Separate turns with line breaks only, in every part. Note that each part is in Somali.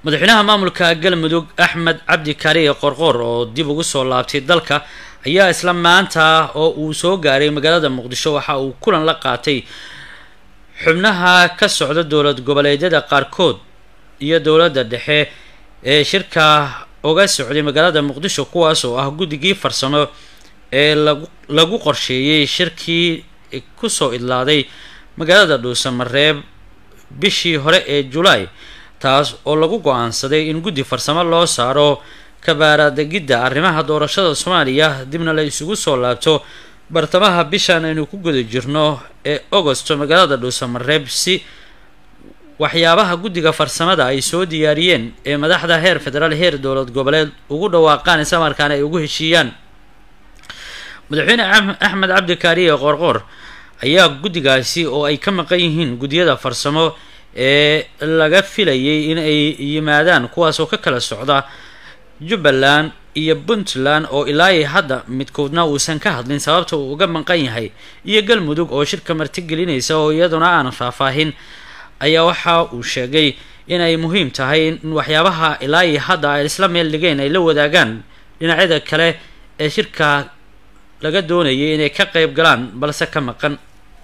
madaxweynaha maamulka galmudug axmed cabdi kaariye qorqoor oo dib ugu soo laabtay dalka ayaa isla maanta oo uu soo gaaray magaalada muqdisho waxa uu kulan la qaatay xubnaha ka socda dowlad goboleedyada qaarkood iyo dowladda dhexe ee shirka uga socday magaalada muqdisho kuwaas oo ah guddigii farsamo ee lagu lagu qorsheeyey shirkii kusoo idlaaday magaalada dhuusamareeb bishii hore ee julaay taas oo lagu go-aansaday in guddi farsamo loo saaro kabaaradegidda arrimaha doorashada soomaaliya dibna la isugu soo laabto bartamaha bishan aynu ku guda jirno ee agosto magaalada dhuusamareeb si waxyaabaha guddiga farsamada ay soo diyaariyeen ee madaxda heer federaal heer dowlad goboleed ugu dhawaaqaan isla markaana ay ugu heshiiyaan madaxweyne axmed cabdi kaariye qoorqoor ayaa guddigaasi oo ay ka maqan yihiin guddiyada farsamo ee laga filayay in ay yimaadaan kuwaas oo ka kala socda jubbaland iyo puntland oo ilaa hadda midkoodna uusan ka hadlin sababta uu uga maqan yahay iyo galmudug oo shirka martigelinaysa oo iyaduna aan faahfaahin ayaa waxa uu sheegay inay muhiim tahay in waxyaabaha ilaa iyo hadda ay isla meel dhigeen ay la wadaagaan dhinacyada kale ee shirka laga doonayay inay ka qayb galaan balse ka maqan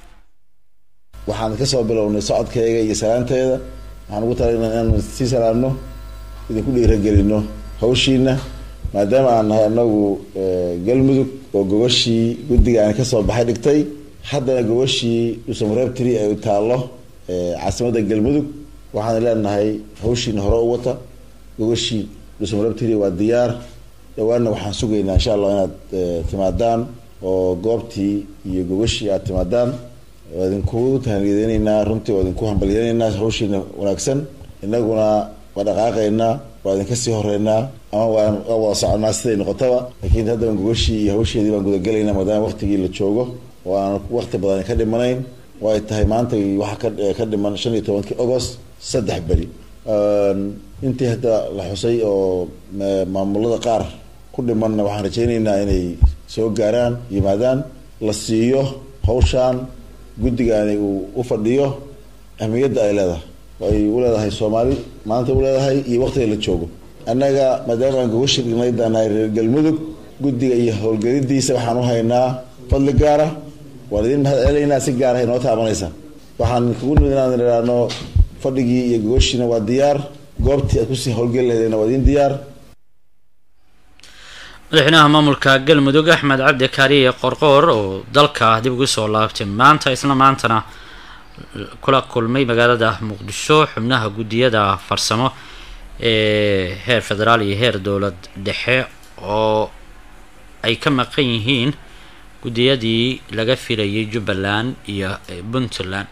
waxaan kasoo bilownay socodkayga iyo salaanteeda waxaan ugu talagalnay inaan sii salaamno idinku dhiiragelino hawshiina maadaama aan nahay anagu galmudug oo gogashii guddiga aan kasoo baxay dhigtay haddana gogashii dhuusamareeb tiri ay taallo caasimadda galmudug waxaan leenahay hawshiina hore u wata gogashii dhuusamareeb tiri waa diyaar dhawaanna waxaan sugaynaa insha allah inaad timaadaan oo goobtii iyo gogashii aad timaadaan waa idinku tahaniyadeyneynaa runtii waa idinku hambalyeyneynaa hawshiina wanaagsan inaguna waa dhaqaaqaynaa waa idinka sii horeynaa ama waa wada soconaa siday noqotaba laakiin haddaba gogashii iyo hawsheedii baan gudagelaynaa maadaama waqtigii la joogo oo aan waqti badan ka dhimanayn oo ay tahay maanta waxaa ka dhiman shan iyo tobankii agost saddex beri intii hadda la xusay oo maamulada qaar ku dhimanna waxaan rajayneynaa inay soo gaaraan yimaadaan la siiyo hawshaan guddigaani uu u fadhiyo ahmiyadda ay leedahay ay u leedahay soomaali maanta u leedahay iyo waqtiga la joogo annaga maadaama aan gogashi dhignay daanahay reer galmudug guddiga iyo howlgelidiisa waxaan u haynaa fadli gaara waan idin mahad celinaynaa si gaarahay noo taabanaysa waxaan kugu nimid inaan idhaahno fadhigii iyo gogashiina waa diyaar goobtii aad kusii howlgeli lahaydeenna waa idin diyaar
madaxweynaha maamulka galmudug axmed cabdi kaariye qorqoor oo dalka dib ugu soo laabtay maanta isla maantana kula kulmay magaalada muqdisho xubnaha guddiyada farsamo ee heer federaal iyo heer dowlad dhexe oo ay ka maqan yihiin guddiyadii laga filayay jubbaland iyo puntland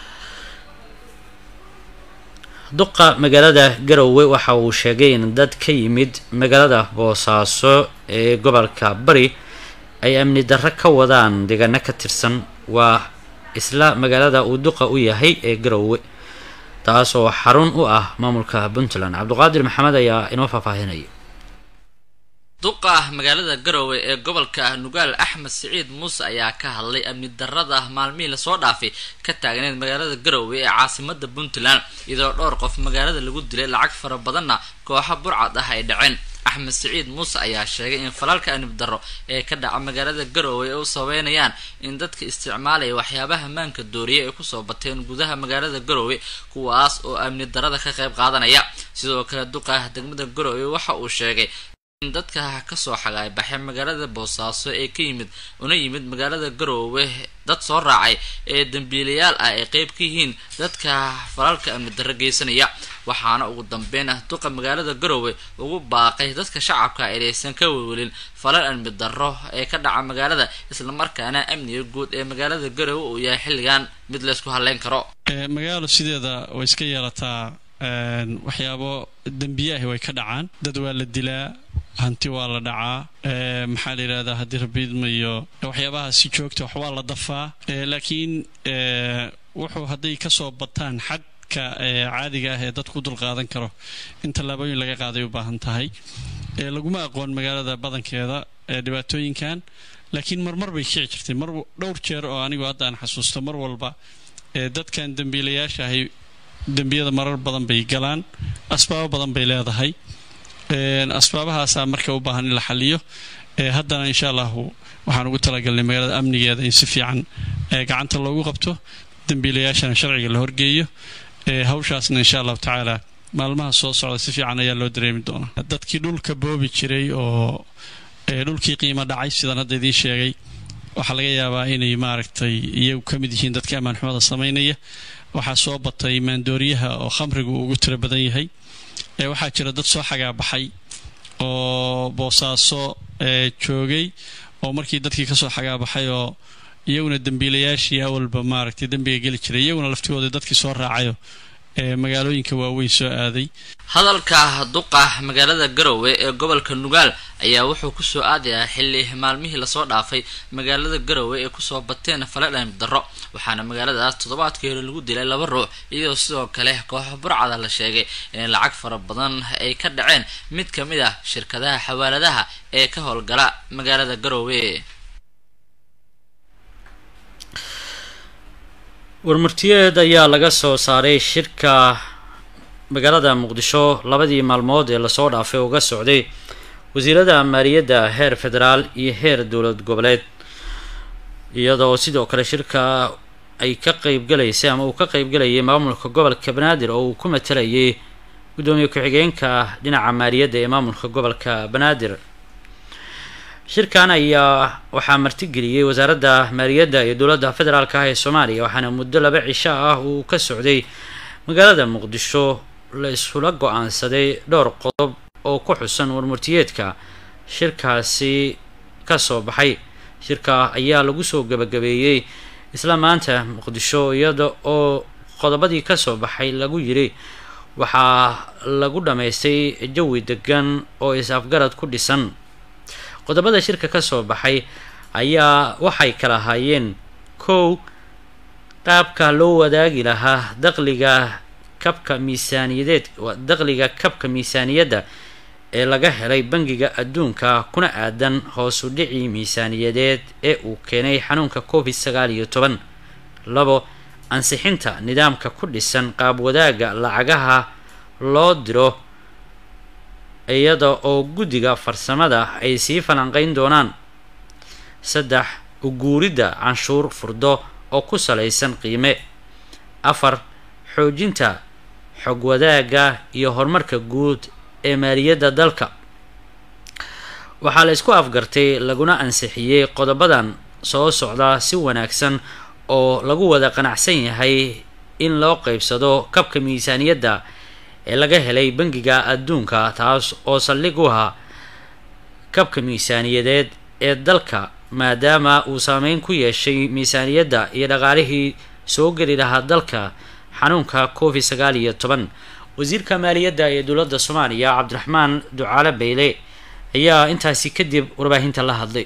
duqa magaalada garowe waxa uu sheegay in dad ka yimid magaalada boosaaso ee gobolka bari ay amni darro ka wadaan deegaano ka tirsan waa isla magaalada uu duqa u yahay ee garowe taas oo xarun u ah maamulka puntland cabdiqaadir maxamed ayaa inoo faahfaahinaya
duqa magaalada garowe ee gobolka nugaal axmed siciid muuse ayaa ka hadlay amni darada maalmihii lasoo dhaafay ka taagneed magaalada garowe ee caasimada puntland iyadoo dhowr qof magaalada lagu dilay lacag fara badanna kooxa burcad ah ay dhaceen axmed siciid muuse ayaa sheegay in falalka amni darro ee ka dhaca magaalada garowe ay u sabeynayaan in dadka isticmaalaya waxyaabaha maanka dooriya ay kusoo bateen gudaha magaalada garowe kuwaas oo amni darada ka qayb qaadanaya sidoo kale duqa degmada garowe waxa uu sheegay in dadka kasoo xagaaybaxay magaalada boosaaso ee ka yimid una yimid magaalada garoowe dad soo raacay ee dambiilayaal ah ay qeyb ka yihiin dadka falalka amni darro geysanaya waxaana ugu dambeyn ah duqa magaalada garoowe ugu baaqay dadka shacabka inaysan ka welwelin falal amni darro ee ka dhaca magaalada islamarkaana amniga guud ee magaalada garoowe uu yahay xilligan mid laysku haleyn karo
magaalo sideeda way iska yeelataa waxyaabo dembiyaah way ka dhacaan dad waa la dilaa hanti waa la dhacaa maxaa la yidhahdaa haddii rabiidmayo waxyaabaha si joogta wax waa la dafaa laakiin wuxuu hadday kasoo bataan xadka caadiga ah ee dadku u dulqaadan karo in tallaabooyin laga qaaday u baahan tahay laguma aqoon magaalada badankeeda dhibaatooyinkan laakiin marmar bay kici jirtay mar dhowr jeer oo anigu hadda aan xasuusto mar walba dadkan dembiilayaasha ahay dembiyada marar badan bay galaan asbaabo badan bay leedahay asbaabahaasaa marka u baahan in la xaliyo haddana insha allahu waxaan ugu talagalnay magaalada amnigeeda in si fiican gacanta loogu qabto dembiilayaashana sharciga la horgeeyo hawshaasna insha allahu tacaala maalmaha soo socda si fiican ayaa loo dareemi doonaa dadkii dhulka boobi jiray oo dhulkii qiimo dhacay sidaan hadda idiin sheegay waxaa laga yaabaa inay maaragtay iyagu ka mid yihiin dadka ammaanxumada samaynaya waxaa soo batay maandooriyaha oo khamrigu ugu tiro badan yahay waxaa jira dad soo xagaabaxay oo boosaaso joogay oo markii dadkii kasoo xagaabaxay oo iyaguna dembiilayaashii awalba maaragtay dembiga geli jiray iyaguna laftigooda dadkii soo raacayo ee magaalooyinka waaweyn soo aaday
hadalka duqa magaalada garowe ee gobolka nugaal ayaa wuxuu kusoo aadayaa xilli maalmihii lasoo dhaafay magaalada garowe ee kusoo bateen faladhan darro waxaana magaaladaas toddobaadkii hore lagu dilay laba ruux iyadoo sidoo kale kooxo burcada la sheegay in lacag fara badan ay ka dhaceen mid ka mid ah shirkadaha xawaaladaha ee ka howlgala magaalada garowe
warmartiyeed ayaa laga soo saaray shirka magaalada muqdisho labadii maalmood ee lasoo dhaafay uga socday wasiirada maaliyadda heer federaal iyo heer dowlad goboleed iyadoo sidoo kale shirka ay ka qeybgalaysay ama uu ka qeybgalayay maamulka gobolka banaadir oo uu ku matalayay guddoomiye ku-xigeenka dhinaca maaliyadda ee maamulka gobolka banaadir shirkan ayaa waxaa martigeliyey wasaaradda maaliyadda iyo dowladda federaalk ah ee soomaaliya waxaana muddo laba cisho ah uu ka socday magaalada muqdisho la isula go-aansaday dhowr qodob oo ku xusan warmurtiyeedka shirkaasi kasoo baxay shirka ayaa lagu soo gabagabeeyey isla maanta muqdisho iyada oo qodobadii kasoo baxay lagu yiri waxaa lagu dhammaystay jawi degan oo is-afgarad ku dhisan qodobada shirka kasoo baxay ayaa waxay kala haayeen kow qaabka loo wadaagi lahaa daqliga kabka miisaaniyadeed daqliga kabka miisaaniyadda ee laga helay bangiga adduunka kuna aadan hoosu dhicii miisaaniyadeed ee uu keenay xanuunka covid sagaal iyo toban labo ansixinta nidaamka ku dhisan qaab wadaaga lacagaha loo diro iyada oo guddiga farsamada ay sii falanqeyn doonaan saddex uguuridda canshuur furdo oo ku salaysan qiime afar xoojinta xog wadaagga iyo horumarka guud ee maaliyadda dalka waxaa la isku afgartay laguna ansixiyey qodobadan soo socda si wanaagsan oo lagu wada qanacsan yahay in loo qeybsado kabka miisaaniyadda ee laga helay bangiga adduunka taas oo saldhig u ahaa kabka miisaaniyadeed ee dalka maadaama uu saameyn ku yeeshay miisaaniyadda iyo dhaqaalihii soo geli lahaa dalka xanuunka covid sagaal iyo toban wasiirka maaliyadda ee dowladda soomaaliya cabdiraxmaan ducaale bayle ayaa intaasi kadib warbaahinta la hadlay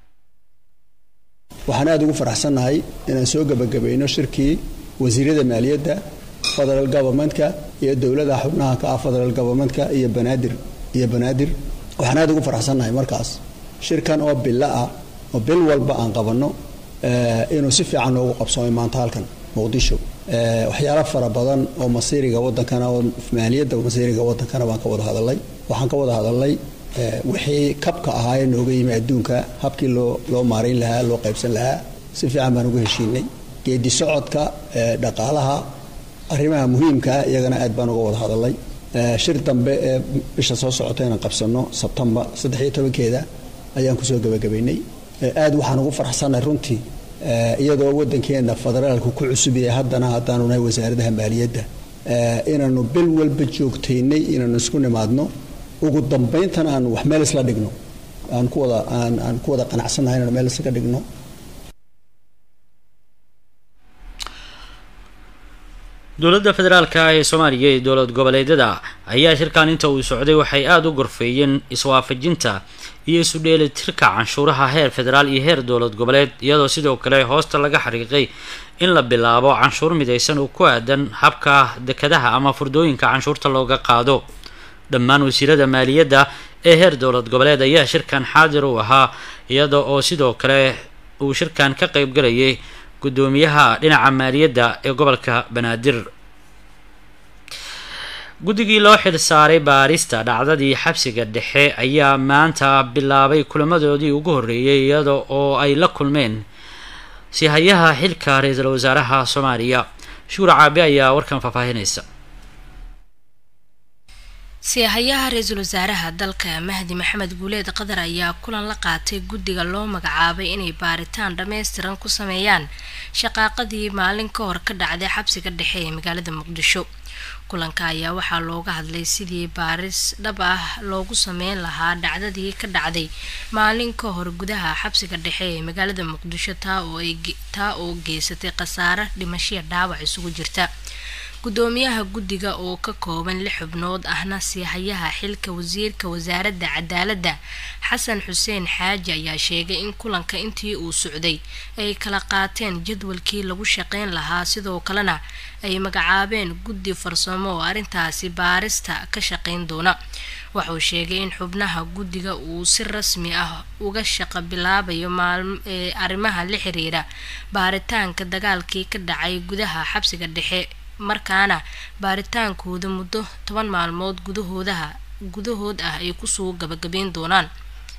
waxaan aada ugu faraxsannahay inaan soo gebagabayno shirkii wasiirada maaliyadda federal governmentka iyo dowlada xubnaha ka ah federal governmentka iyo banaadir iyo banaadir waxaan aada ugu faraxsannahay markaas shirkan oo bilo ah oo bil walba aan qabanno inuu si fiican noogu qabsoomay maanta halkan muqdisho waxyaalo fara badan oo masiiriga wadankana oo maaliyadda masiiriga wadankana baan ka wada hadalay waxaan ka wada hadalnay wixii kabka ahaa ee nooga yimi adduunka habkii loo loo maarayn lahaa loo qaybsan lahaa si fiican baan uga heshiinay geedi socodka dhaqaalaha arrimaha muhiimkaa iyagana aad baan uga wada hadalay shir dambe ee bisha soo socota inaan qabsano sebtembar saddex iyo tobankeeda ayaan kusoo gebagabaynay aad waxaan ugu farxsannahay runtii iyadoo wadankeena federaalku ku cusub yahay haddana haddaanu nahay wasaaradaha maaliyadda inaanu bil walba joogtaynay inaanu isku nimaadno ugu dambayntana aan wax meel isla dhigno aan ku wada aan aan ku wada qanacsannahay inaan meel islaga dhigno
dowladda federaalka ee soomaaliya iyo dowlad goboleedyada ayaa shirkan inta uu socday waxay aada u gorfeeyeen iswaafajinta iyo isu dheelitirka canshuuraha heer federaal iyo heer dowlad goboleed iyadoo sidoo kale hoosta laga xariiqay in la bilaabo canshuur midaysan oo ku aadan habka dekadaha ama furdooyinka canshuurta looga qaado dhammaan wasiirada maaliyadda ee heer dowlad goboleed ayaa shirkan xaadir u ahaa iyada oo sidoo kale uu shirkan ka qeybgalayay guddoomiyaha dhinaca maaliyadda ee gobolka banaadir guddigii loo xil saaray baarista dhacdadii xabsiga dhexe ayaa maanta bilaabay kulamadoodii ugu horreeyay iyada oo ay la kulmeen sihayaha xilka ra-iisul wasaaraha soomaaliya shuur caabi ayaa warkan faahfaahinaysa
siyahayaha ra-iisul wasaaraha dalka mahdi maxamed guuleed qatar ayaa kulan la qaatay guddiga loo magacaabay inay baaritaan dhammaystiran ku sameeyaan shaqaaqadii maalin ka hor ka dhacday xabsiga dhexe ee magaalada muqdisho kulanka ayaa waxaa looga hadlay sidii baaris dhab ah loogu sameyn lahaa dhacdadii ka dhacday maalin ka hor gudaha xabsiga dhexe ee magaalada muqdisho taa oo geysatay khasaare dhimashiya dhaawac isugu jirta gudoomiyaha guddiga oo ka kooban lix xubnood ahna siihayaha xilka wasiirka wasaaradda cadaaladda xasan xuseen xaaji ayaa sheegay in kulanka intii uu socday ay kala qaateen jadwalkii lagu shaqeyn lahaa sidoo kalena ay magacaabeen guddi farsamo oo arrintaasi baarista ka shaqeyn doona wuxuu sheegay in xubnaha guddiga uu si rasmi ah uga shaqo bilaabayo arrimaha la xiriira baaritaanka dagaalkii ka dhacay gudaha xabsiga dhexe markaana baaritaankooda muddo toban maalmood gudahoodaha gudahood ah ay kusoo gabagabeyn doonaan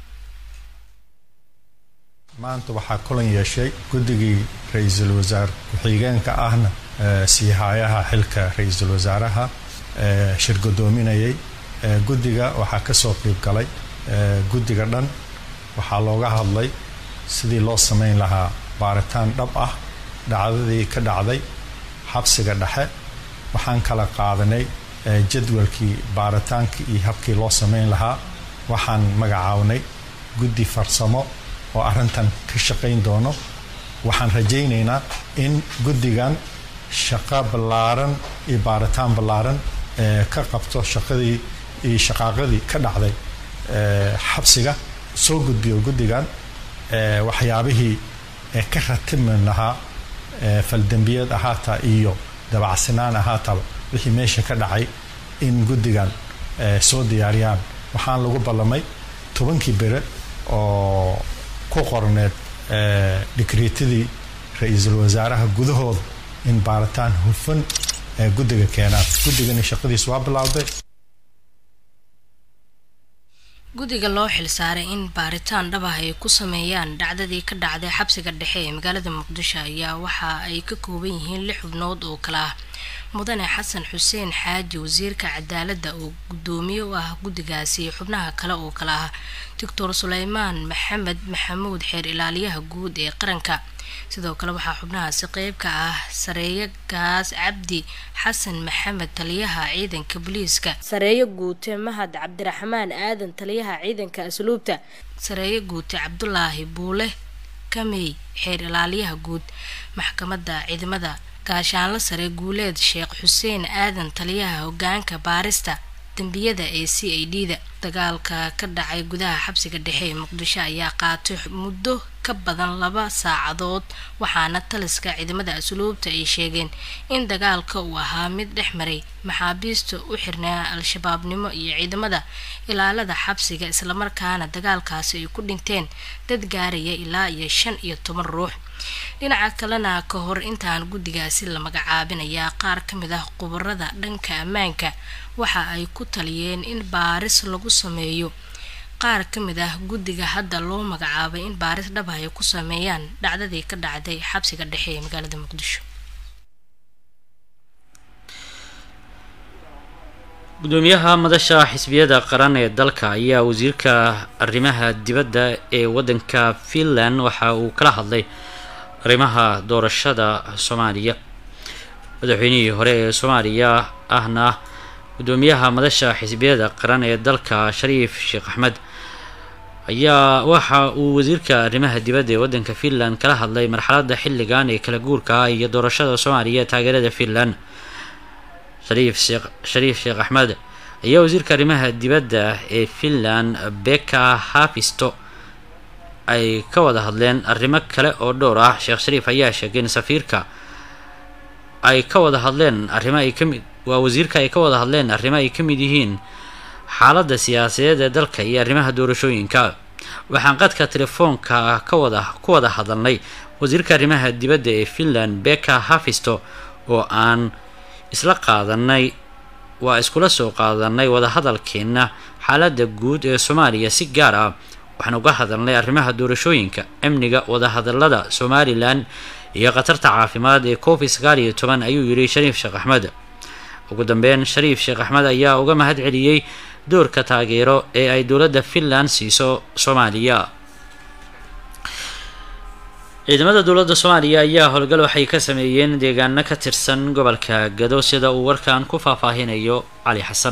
maanta waxaa kulan yeeshay guddigii ra-iisul wasaar ku-xigeenka ahna siihayaha xilka ra-iisul wasaaraha shir godoominayay guddiga waxaa kasoo qeyb galay guddiga dhan waxaa looga hadlay sidii loo sameyn lahaa baaritaan dhab ah dhacdadii ka dhacday xabsiga dhexe waxaan kala qaadanay jadwalkii baaritaankii iyo habkii loo sameyn lahaa waxaan magacaabnay guddi farsamo oo arrintan ka shaqayn doono waxaan rajaynaynaa in guddigan shaqo ballaaran iyo baaritaan ballaaran ka qabto shaqadii iyo shaqaaqadii ka dhacday xabsiga soo gudbiyo guddigan waxyaabihii ka ratimi lahaa faldembiyeed ahaataa iyo dabacsinaan ahaataba wixii meesha ka dhacay in guddigan soo diyaariyaan waxaan lagu ballamay tobankii bere oo ku qorneed dhikriitadii ra-iisul wasaaraha gudahooda in baaritaan hufan guddiga keenaan guddigani shaqadiis waa bilowday
guddiga loo xilsaaray in baaritaan dhab ah ay ku sameeyaan dhacdadii ka dhacday xabsiga dhexe ee magaalada muqdisho ayaa waxa ay ka kooban yihiin lix xubnood oo kale ah mudane xasan xuseen xaaji wasiirka cadaaladda oo guddoomiye u ah guddigaasi xubnaha kale oo kale ah doctor suleymaan maxamed maxamuud xeer ilaaliyaha guud ee qaranka sidoo kale waxaa xubnahaasi qeyb ka ah sareeyo gaas cabdi xasan maxamed taliyaha ciidanka booliiska sareeyo guute mahad cabdiraxmaan aadan taliyaha ciidanka asluubta sareeyo guute cabdulaahi buule kamey xeer ilaaliyaha guud maxkamadda ciidamada gaashaanlo sare guuleed sheekh xuseen aadan taliyaha hogaanka baarista dembiyada ee c a d da dagaalka ka dhacay gudaha xabsiga dhexe ee muqdisho ayaa qaatay muddo ka badan laba saacadood waxaana taliska ciidamada asluubta ay sheegeen in dagaalka uu ahaa mid dhex maray maxaabiista u xirnaa al-shabaabnimo iyo ciidamada ilaalada xabsiga islamarkaana dagaalkaasi ay ku dhinteen dad gaaraya ilaa iyo shan iyo toban ruux dhinaca kalena ka hor intaan guddigaasi la magacaabinayaa qaar ka mid ah khubarada dhanka ammaanka waxa ay ku taliyeen in baaris lagu sameeyo qaar ka mid ah guddiga hadda loo magacaabay in baaris dhab ay ku sameeyaan dhacdadii ka dhacday xabsiga dhexe ee magaalada muqdisho
gudoomiyaha madasha xisbiyada qaran ee dalka ayaa wasiirka arrimaha dibadda ee waddanka finland waxa uu kala hadlay arrimaha doorashada soomaaliya madaxweynihii hore ee soomaaliya ahna gudoomiyaha madasha xisbiyada qaran ee dalka shariif sheekh axmed ayaa waxa uu wasiirka arrimaha dibadda ee waddanka finland kala hadlay marxaladda xilligan ee kala guurka ah iyo doorashada soomaaliya ee taageerada finland shariif sheekh shariif sheekh axmed ayaa wasiirka arrimaha dibadda ee finland beka hafisto ay ka wada hadleen arrimo kale oo dhowr ah sheekh shariif ayaa sheegay in safiirka ay ka wada hadleen arrimo ay kamid waa wasiirka ay ka wada hadleen arrimo ay ka mid yihiin xaaladda siyaasadeed ee dalka iyo arrimaha doorashooyinka waxaan qadka telefoonka ka wada ku wada hadalnay wasiirka arrimaha dibadda ee finland beka hafisto oo aan isla qaadanay waa iskula soo qaadanay wadahadalkeenna xaaladda guud ee soomaaliya si gaar ah waxaan uga hadalnay arrimaha doorashooyinka amniga wadahadalada somalilan iyo khatarta caafimaad ee covid sagaal iyo toban ayuu yidhi shariif sheekh axmed ugu dambeyn shariif sheekh axmed ayaa uga mahad celiyey doorka taageero ee ay dowladda finland siiso soomaaliya ciidamada dowladda soomaaliya ayaa howlgal waxay ka sameeyeen deegaano ka tirsan gobolka gado sida uu warkan ku faahfaahinayo cali xasan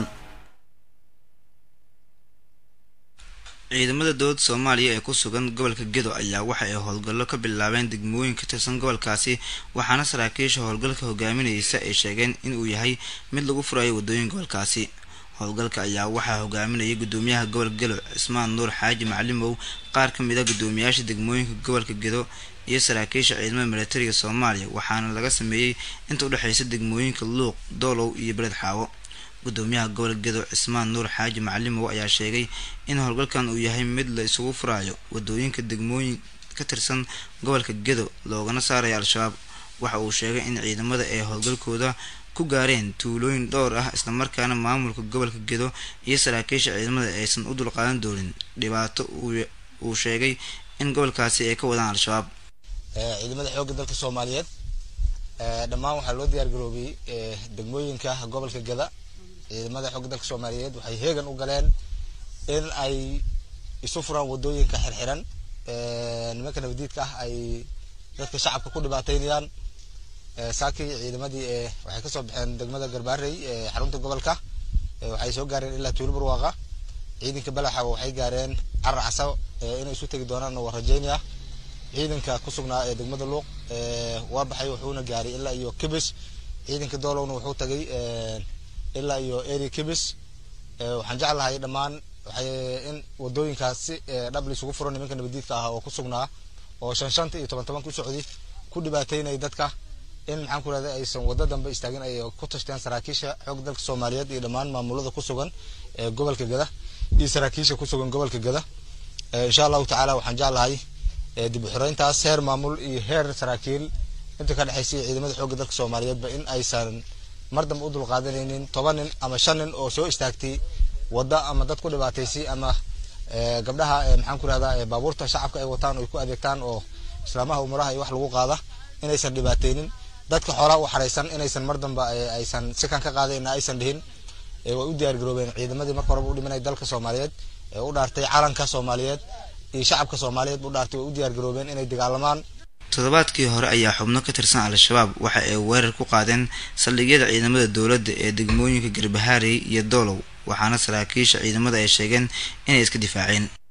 ciidamada dowladda soomaaliya ee ku sugan gobolka gedo ayaa waxa ay howlgallo ka bilaabeen degmooyin ka tirsan gobolkaasi waxaana saraakiisha howlgalka hogaaminaysa ay sheegeen inuu yahay mid lagu furayo wadooyin gobolkaasi howlgalka ayaa waxaa hogaaminayay gudoomiyaha gobolka gelo cismaan nuur xaaji macalimow qaar ka mid a gudoomiyaasha degmooyinka gobolka gedo iyo saraakiisha ciidamada milatariga soomaaliya waxaana laga sameeyey inta udhexeysa degmooyinka luuq doolow iyo beled xaawo gudoomiyaha gobolka gedo cismaan nuur xaaji macalimow ayaa sheegay in howlgalkan uu yahay mid la isugu furaayo wadooyinka degmooyin ka tirsan gobolka gedo loogana saarayo al-shabaab waxa uu sheegay in ciidamada ay howlgalkooda ku gaareen tuulooyin dhowr ah islamarkaana maamulka gobolka gedo iyo saraakiisha ciidamada aysan u dulqaadan doonin dhibaato uu sheegay in gobolkaasi ay ka wadaan al-shabaab
ciidamada xoogga dalka soomaaliyeed dhammaan waxaa loo diyaar garoobiyey degmooyinka gobolka gada ciidamada xoogga dalka soomaaliyeed waxay heegan u galeen in ay isu furaan wadooyinka xirxiran nimanka nabadiidka ah ay dadka shacabka ku dhibaateynayaan saakii ciidamadii waxay kasoo baxeen degmada garbaarey xarunta gobolka waxay soo gaareen ilaa tuulo barwaaqa ciidanka balaxa waxay gaareen carar casaw inay isu tegi doonaan waa rajeynaya ciidanka ku sugnaa ee degmada luuq waa baxay wuxuuna gaaray ilaa iyo kibis ciidanka doolowna wuxuu tagay ilaa iyo eri kibis waxaan jeclahay dhammaan waxay in wadooyinkaas si dhab lisugu furo nimanka nabadiidka ah oo ku sugnaa oo shan shanta iyo toban toban ku socdi ku dhibaateynaya dadka in maxaan ku rahda aysan waddo dambe istaagin ay ku tashteen saraakiisha xoog dalka soomaaliyeed iyo dhammaan maamulada ku sugan ee gobolka gada iyo saraakiisha ku sugan gobolka gada insha allahu tacaala waxaan jeclahay dib u xoreyntaas heer maamul iyo heer saraakiil inta ka dhexaysa ciidamada xoogga dalka soomaaliyeedba in aysan mar dambe u dulqaadanaynin toban nin ama shan nin oo soo istaagtay wadda ama dad ku dhibaataysay ama gabdhaha maxaan ku rahdaa baabuurta shacabka ay wataan ay ku adeegtaan oo islaamaha umaraha iyo wax lagu qaada inaysan dhibaateynin dadka xoolaha u xaraysan inaysan mar dambe aysan sikan ka qaadayna aysan dhihin way u diyaar garoobeen ciidamadii marka horeba u dhimanay dalka soomaaliyeed ee u dhaartay calanka soomaaliyeed iyo shacabka soomaaliyeed u dhaartay way u diyaar garoobeen inay dagaalamaan
toddobaadkii hore ayaa xubno ka tirsan al-shabaab waxa ay weerar ku qaadeen saldhigyada ciidamada dowladda ee degmooyinka garbahaarey iyo doolow waxaana saraakiisha ciidamada ay sheegeen inay iska difaaceen